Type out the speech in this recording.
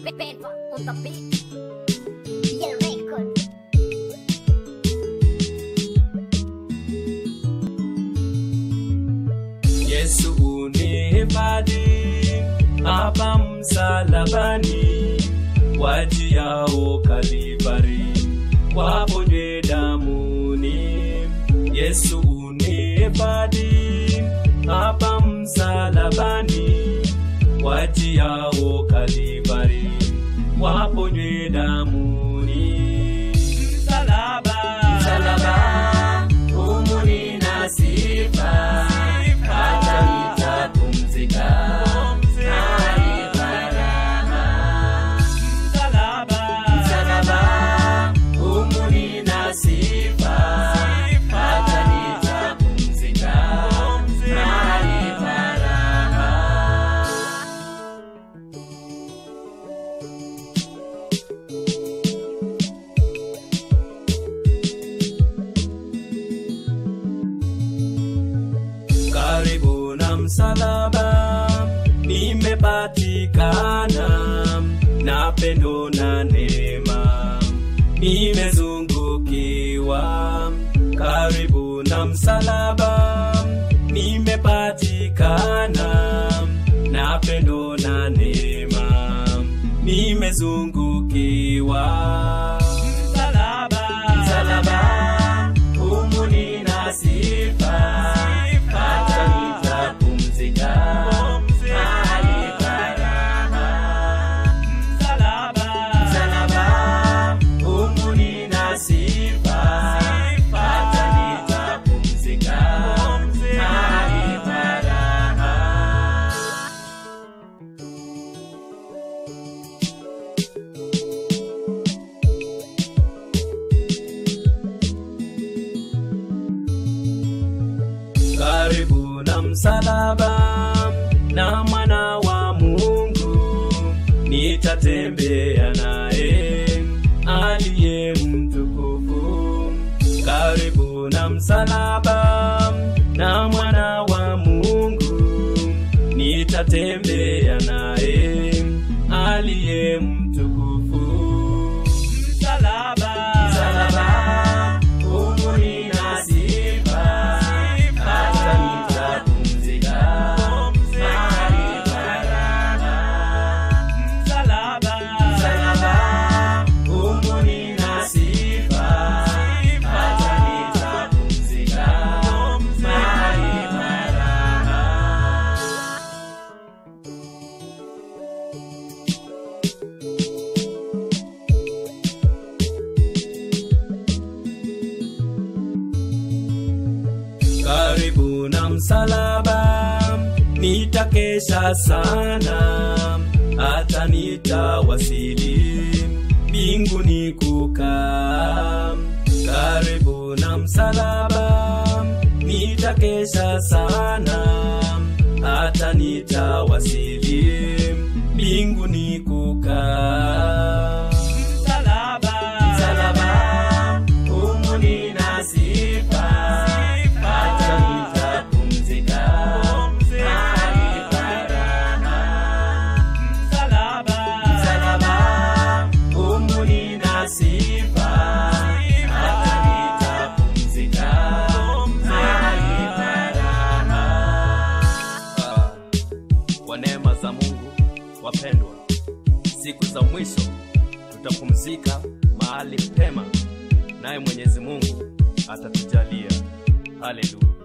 Benva on the beat. Yellow record. Yesu unihifadhi hapa msalabani, wajiao Kalvari waponywe damuni. Yesu unihifadhi hapa msalabani, wajiao Kalvari waponywe damuni. Msalaba, msalaba, humu nina sifa, hata nitapumzika mahali pa raha. Msalaba, humu nina sifa, hata nitapumzika mahali pa raha. karibu na msalaba nimepatikana na pendo na neema nimezungukiwa karibu na msalaba nimepatikana na pendo na neema nimezungukiwa msalaba msalaba humu nina sifa hata nitapumzika mahali pa raha. Msalaba, humu nina sifa, hata nitapumzika mahali pa raha. karibu na msalaba na mwana wa Mungu nitatembea naye aliye mtukufu. Karibu na msalaba na mwana wa Mungu nitatembea naye aliye mtukufu. Msalaba, msalaba, humu nina sifa, hata nitapumzika mahali pa raha. Msalaba, humu nina sifa, hata nitapumzika mahali pa raha. karibu na msalaba nitakesha sana hata nitawasili mbinguni kukaa karibu na msalaba nitakesha sana hata nitawasili mbinguni kukaa msalaba humu nina sifa hata nitapumzika mahali pa raha. Msalaba, humu nina sifa, hata nitapumzika mahali pa raha. Ah, Kwa neema za Mungu wapendwa, siku za mwisho tutapumzika mahali pema, naye Mwenyezi Mungu atatujalia. Haleluya.